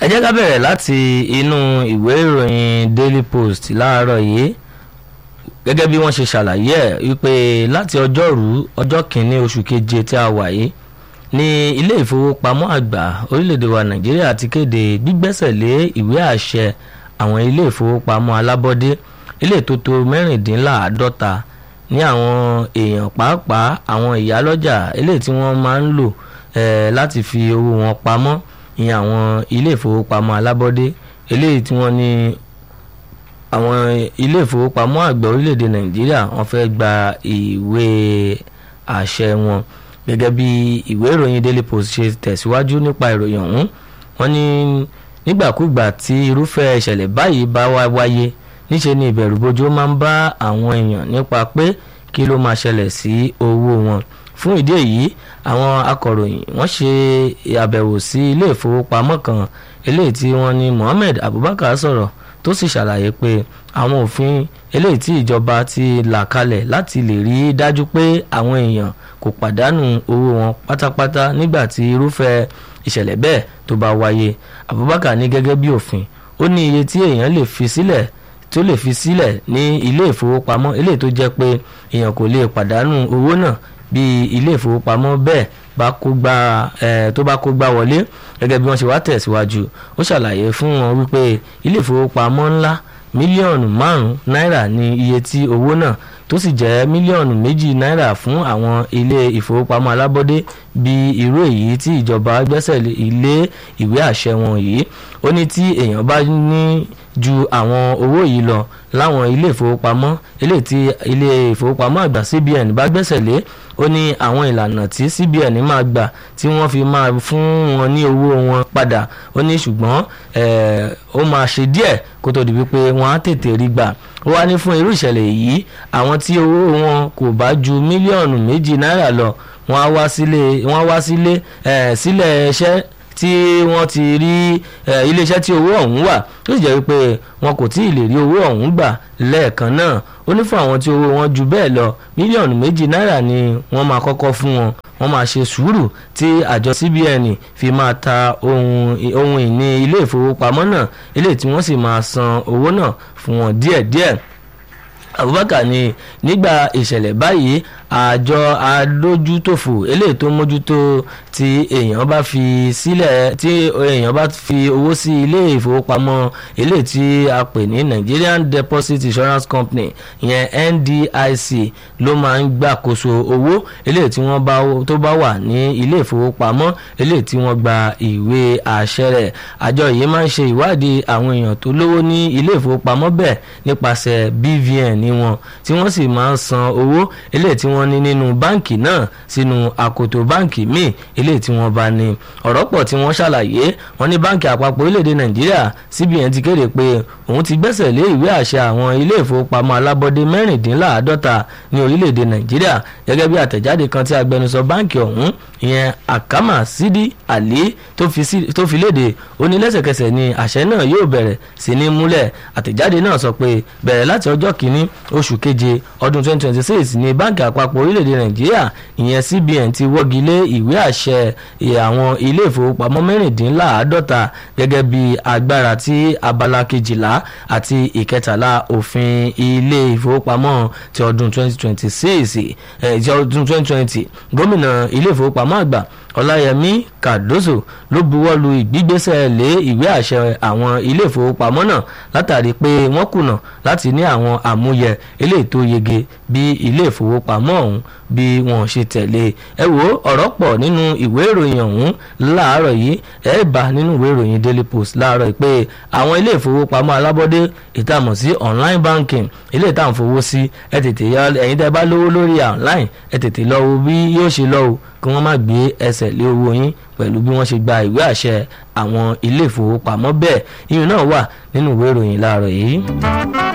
ẹ jẹ́ ká bẹ̀rẹ̀ láti inú ìwé ìròyìn Daily Post láàárọ̀ yìí gẹ́gẹ́ bí wọ́n ṣe ṣàlàyé ẹ̀ wípé láti ọjọ́rú ọjọ́ kìíní oṣù keje tí a wà yìí ní ilé ìfowópamọ́ àgbà orílẹ̀-èdè wa Nàìjíríà ti kéde gbígbẹ́sẹ̀ lé ìwé àṣẹ àwọn ilé ìfowópamọ́ alábọ́dé ilé tó tó mẹ́rìndínláàádọ́ta ní àwọn èèyàn pàápàá àwọn ìyálọ́jà eléyìí tí wọ́n máa ń lò láti fi owó wọn pamọ́ ìyẹn àwọn ilé ìfowópamọ́ alábọ́dé eléyìí tí wọ́n ní àwọn ilé ìfowópamọ́ àgbà orílẹ̀-èdè nàìjíríà wọ́n fẹ́ gba ìwé àṣẹ wọn gẹ́gẹ́ bí ìwé ìròyìn daily post ṣe tẹ̀síwájú nípa ìròyìn ọ̀hún wọ́n ní nígbàkúgbà tí irúfẹ́ ìṣẹ̀lẹ̀ báyìí bá wá wáyé níṣe ni ìbẹ̀rùbojo máa ń bá àwọn èèyàn nípa pé kí ló máa ṣẹlẹ̀ sí owó wọn fún ìdí èyí àwọn akọ̀ròyìn wọ́n ṣe àbẹ̀wò sí ilé ìfowópamọ́ kan eléyìí tí wọ́n ní Mohammed Abubakar sọ̀rọ̀ tó sì ṣàlàyé pé àwọn òfin eléyìí tí ìjọba ti là kalẹ̀ láti lè rí dájú pé àwọn èèyàn kò pàdánù owó wọn pátápátá nígbà tí irúfẹ́ ìṣẹ̀lẹ̀ bẹ́ẹ̀ tó bá wáyé Abubakar ní gẹ́gẹ́ bí òfin ó ní iye tí èèyàn lè fi sílẹ̀ tó lè fi sílẹ̀ ní ilé ìfowópamọ́ eléyìí tó jẹ́ pé èèyàn kò lè pàdánù owó náà bí ilé ìfowópamọ́ bẹ́ẹ̀ bá kó gbá ẹ tó bá kó gbá wọlé gẹ́gẹ́ bí wọ́n ṣe wá tẹ̀síwájú ó ṣàlàyé fún wọn wípé ilé ìfowópamọ́ ńlá mílíọ̀nù márùn-ún náírà ní iye tí owó náà tó sì jẹ́ mílíọ̀nù méjì náírà fún àwọn ilé ìfowópamọ́ alábọ́dé bí irú èyí tí ìjọba gbẹ́sẹ̀ lé ìwé àṣẹ wọn yìí ó ní tí èèyàn bá ní ju àwọn owó yìí lọ láwọn ilé ìfowópamọ́ ilé tí ilé ìfowópamọ́ àgbà CBN bá gbẹ́sẹ̀ lé ó ní àwọn ìlànà tí CBN máa gbà tí wọ́n fi máa fún wọn ní owó wọn padà ó ní ṣùgbọ́n ó máa ṣe díẹ̀ kó tó di wípé wọ́n á tètè rí gbà ó wá ní fún irú ìṣẹ̀lẹ̀ yìí àwọn tí owó wọn kò bá ju mílíọ̀nù méjì náírà lọ wọ́n á wá sílé wọ́n á wá sílé sílẹ̀ iṣẹ́ tí wọ́n ti rí iléeṣẹ́ tí owó ọ̀hún wà tó sì jẹ́ wípé wọn kò tí ì lè rí owó ọ̀hún gbà lẹ́ẹ̀kan náà ó ní fún àwọn tí owó wọn ju bẹ́ẹ̀ lọ mílíọ̀nù méjì náírà ni wọ́n máa kọ́kọ́ fún wọn wọ́n máa ṣe sùúrù tí àjọ CBN fi máa ta ohun ìní ilé ìfowópamọ́ náà ilé tí wọ́n sì máa san owó náà fún wọn díẹ̀díẹ̀ Abubakar ní nígbà ìṣẹ̀lẹ̀ báyìí àjọ adójútòfò eléyìí tó mójútó tí èèyàn bá fi sílẹ̀ tí èèyàn bá fi owó sí ilé ìfowópamọ́ eléyìí tí a pè ní Nigerian Deposit Insurance Company ìyẹn NDIC ló máa ń gbàkóso owó eléyìí tí wọ́n bá tó bá wà ní ilé ìfowópamọ́ eléyìí tí wọ́n gba ìwé àṣẹ rẹ̀ àjọ yìí máa ń ṣe ìwádìí àwọn èèyàn tó lówó ní ilé ìfowópamọ́ bẹ́ẹ̀ nípasẹ̀ BVN ní wọn tí wọ́n sì máa ń san owó eléyìí tí wọ́n ní nínú báǹkì náà sínú àkótó báǹkì míì eléyìí tí wọ́n bá ní ọ̀rọ̀ pọ̀ tí wọ́n ṣàlàyé wọ́n ní báǹkì àpapọ̀ orílẹ̀-èdè nàìjíríà CBN ti kéde pé òun ti gbẹ́sẹ̀ lé ìwé àṣẹ àwọn ilé ìfowópamọ́ alábọ́dé mẹ́rìndínláàádọ́ta ní orílẹ̀-èdè nàìjíríà gẹ́gẹ́ bí àtẹ̀jáde kan tí agbẹnusọ báǹkì ọ̀hún ìyẹn Akama Sidi Ali tó fi léde ó ní lẹ́sẹ̀kẹsẹ̀ ni àṣẹ náà yóò bẹ̀rẹ̀ sí ní múlẹ̀ àtẹ̀jáde náà sọ pé bẹ̀rẹ̀ láti ọjọ́ kìíní oṣù keje ọdún 2026 ní báǹkì àpapọ̀ orílẹ̀-èdè nàìjíríà ìyẹn CBN ti wọ́gi lé ìwé àṣẹ àwọn ilé ìfowópamọ́ mẹ́rìndínláàádọ́ta gẹ́gẹ́ bí agbára tí abala kejìlá àti ìkẹtàlá òfin ilé ìfowópamọ́ ti ọdún 2026 ti ọdún 2020 gómìnà ilé ìfowópamọ́ àgbà ọláyẹmí kàdóso ló buwọ́lu ìgbígbésẹ̀ lé ìwé àṣẹ àwọn ilé ìfowópamọ́ náà látàrí pé wọ́n kùnà láti ní àwọn àmúyẹ eléyìí tó yege bí ilé ìfowópamọ́ ọ̀hún bí wọ́n ṣe tẹ̀lé ẹ wo ọ̀rọ̀ pọ̀ nínú ìwé ìròyìn ọ̀hún láàárọ̀ yìí ẹ bá nínú ìwé ìròyìn daily post láàárọ̀ yìí pé àwọn ilé ìfowópamọ́ alábọ́dé ìtàmọ̀ sí online banking ilé ìtàn fowó sí ẹ tètè yá ẹ̀yin tẹ́ bá lówó lórí online ẹ tètè lọ wo bí yóò ṣe lọ o kí wọ́n má gbé ẹsẹ̀ lé owó yín pẹ̀lú bí wọ́n ṣe gba ìwé àṣẹ àwọn ilé ìfowópamọ́ bẹ́ẹ̀ iyùn náà wà nínú ìwé ìròyìn láàárọ̀ yìí.